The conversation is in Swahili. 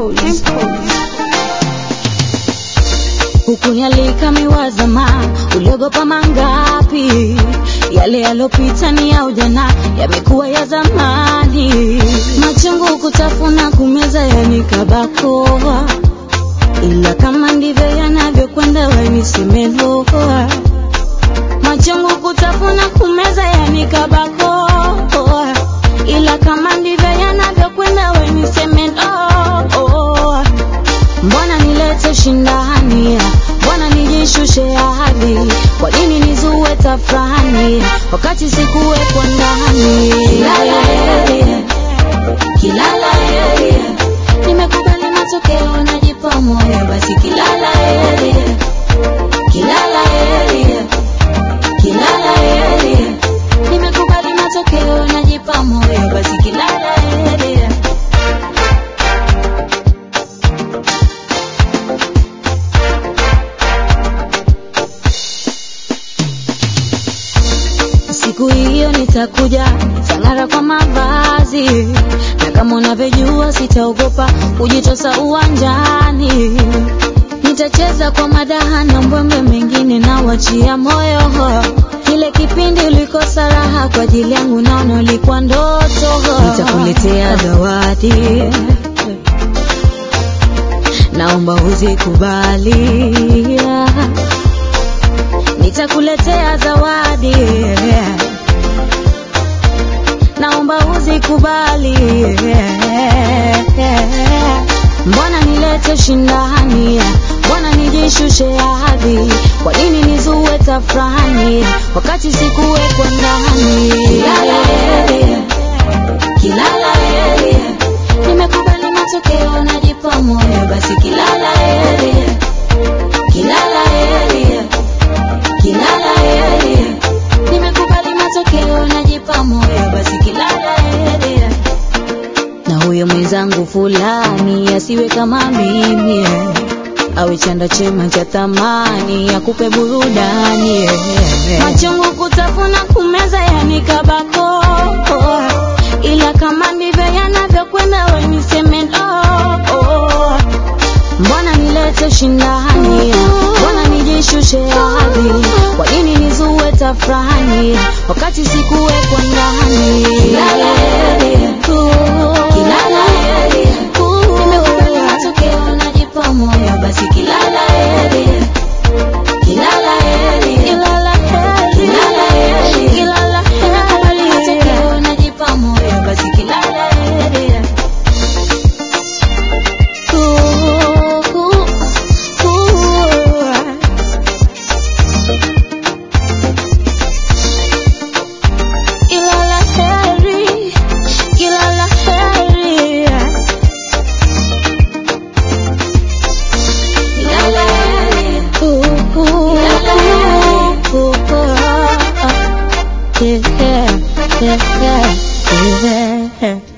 Dimples. Hukunialika miwazama, uliogopa mangapi? Yale yalopita ni ya ujana, yamekuwa ya zamani. Machungu kutafuna, kumeza yanikabakoa, ila kama ndivyo yanavyokwenda, wenisemeloa. Machungu kutafuna, kumeza yanikabakoa, ila kama ndivyo yanavyokwenda, wenisemeloa. Mbona nilete shindani? Mbona nijishushe hadhi? Kwa nini nizue tafrani wakati sikuwepo ndani? Kilala yeye, kilala yeye, nimekubali matokeo, najipa moyo, basi kilala yeye, kilala yeye, kilala yeye, nimekubali matokeo, najipa moyo, basi kilala yeye. Siku hiyo nitakuja tang'ara kwa mavazi, na kama unavyojua sitaogopa kujitosa uwanjani. Nitacheza kwa madaha na mbwembe, mengine na wachia moyo. Kile kipindi ulikosa raha kwa ajili yangu, naona ulikuwa ndoto. Nitakuletea zawadi, naomba uzikubali nitakuletea zawadi, naomba uzikubali. Mbona nilete shindani? Mbona nijishushe hadhi? Kwa nini nizue tafrani wakati sikuwepo ndani? Kilala yeye, kilala yeye, nimekubali matokeo, najipa moyo, basi kilala yeye, kilala yeye kilala yeye, nimekubali matokeo, najipa moyo, basi kilala yeye. Na huyo mwenzangu fulani asiwe kama mimi, awe chanda chema cha thamani, akupe burudani. Machungu kutafuna, kumeza yanikabako, ila kama ndivyo yanavyokwenda, we niseme no. Mbona nilete shindani? Mbona nijishushe hadhi? Kwa nini nizue tafrani wakati sikuwepo ndani? Kilala yeye, kilala yeye, nimekubali matokeo, najipa moyo, basi kilala yeye, kilala yeye, kilala yeye, kilala yeye, kilala yeye, nimekubali matokeo, najipa moyo, basi kilala yeye. Kilala heri, kilala heri, kilala heri, kilala heri. Yeah, yeah, yeah, yeah.